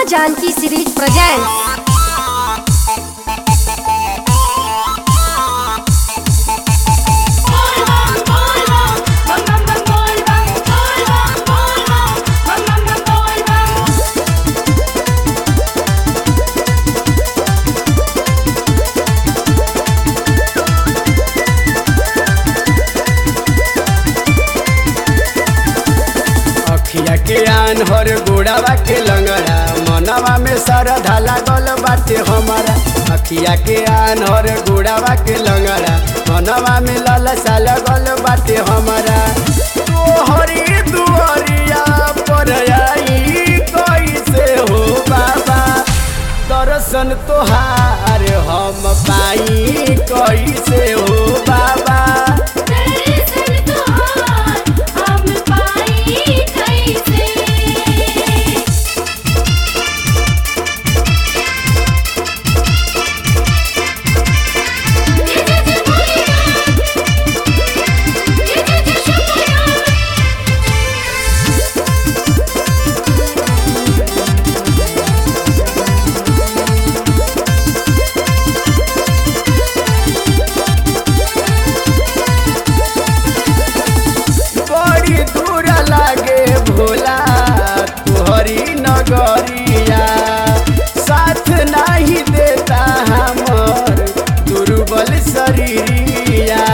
माँ Janaki series presents अखिया के आन हर गोड़ावा के लंगड़ा मनवा में सरधा लागल बाटे हमारा अखिया के आन हर गोड़ावा के लंगड़ा मनवा में ललसा लगल बाटे हमारा तोहरी दुआरिया पर आई कैसे हो बाबा दर्शन तोहार हम पाई कैसे हो बाबा बड़ी दूर लागे भोला तुहरी नगरिया साथ नहीं देता हमर दुर्बल शरीरिया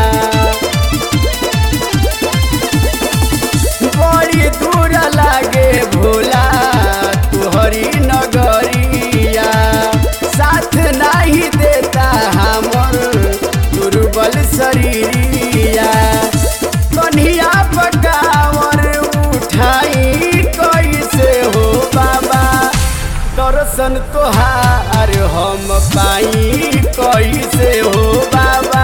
बड़ी दूर लागे भोला तुहरी नगरिया साथ नहीं देता हमर दुर्बल शरीरिया कन्हिया पकावर उठाई कैसे हो बाबा दर्शन तोहार हम पाई कैसे हो बाबा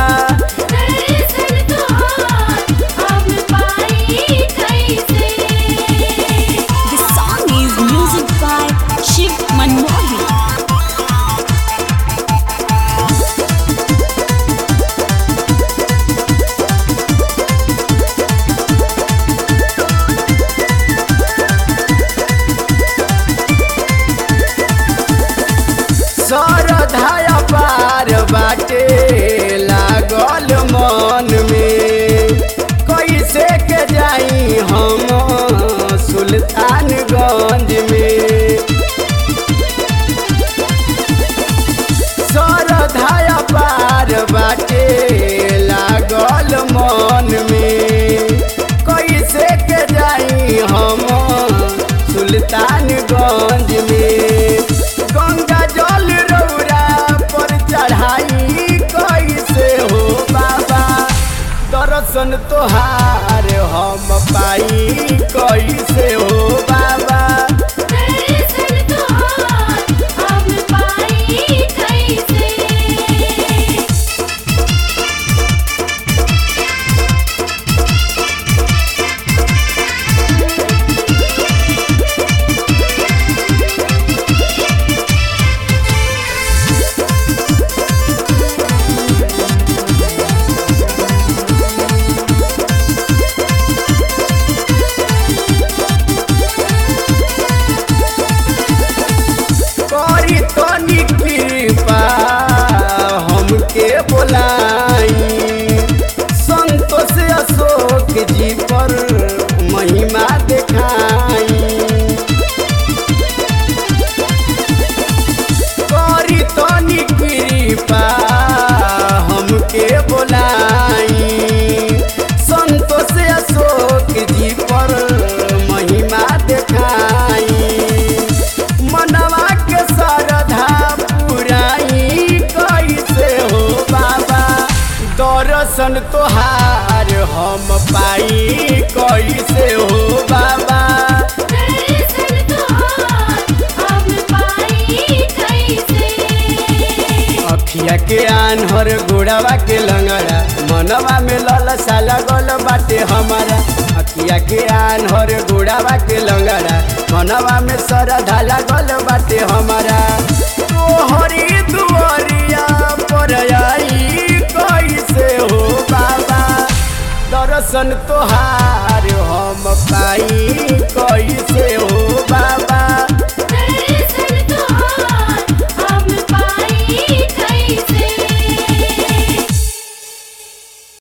The song is music by Shiv Manmohan. सरधाया पार बाटे लागल मन में कैसे के जाई हम सुल्तानगंज में सरधाया पार बाटे लागल मन में कैसे के जाई हम सुल्तानगंज में गंगा जल रौरा पर चढ़ाई कैसे हो बाबा दर्शन तोहार हम पाई कैसे हो बाबा करी तनी कृपा हमके बोलाई संतोष अशोक जी पर महिमा देखाई करी तनी कृपा हमके बोलाई संतोष अशोक जी पर महिमा देखाई मनवा के सरधा पुराई कैसे हो बाबा दर्शन तोहार हम पाई कैसे हो बाबा अखिया के आन्हर गोड़ावा के लंगड़ा मनवा में ललसा लगल बाटे हमारा अखिया के आन्हर गोड़ावा के लंगड़ा मनवा में सरधा लगल बाटे हमारा तोहरी दुआरिया पर आई कैसे हो बाबा दर्शन तोहार हम पाई कैसे